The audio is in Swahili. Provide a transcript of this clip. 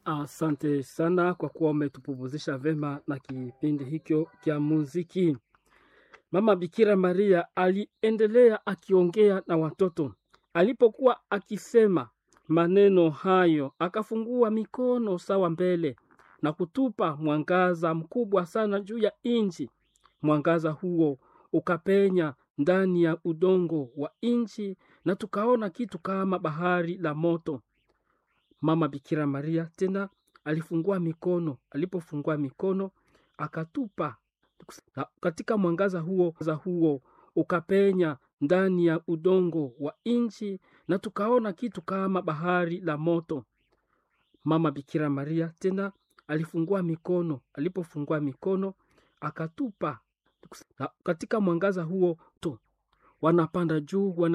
Asante sana kwa kuwa umetupumuzisha vema na kipindi hicho cha muziki. Mama Bikira Maria aliendelea akiongea na watoto. Alipokuwa akisema maneno hayo, akafungua mikono sawa mbele na kutupa mwangaza mkubwa sana juu ya nchi. Mwangaza huo ukapenya ndani ya udongo wa nchi na tukaona kitu kama bahari la moto. Mama Bikira Maria tena alifungua mikono. Alipofungua mikono akatupa na katika mwangaza huo, huo ukapenya ndani ya udongo wa nchi na tukaona kitu kama bahari la moto. Mama Bikira Maria tena alifungua mikono. Alipofungua mikono akatupa na katika mwangaza huo tu wanapanda juu wana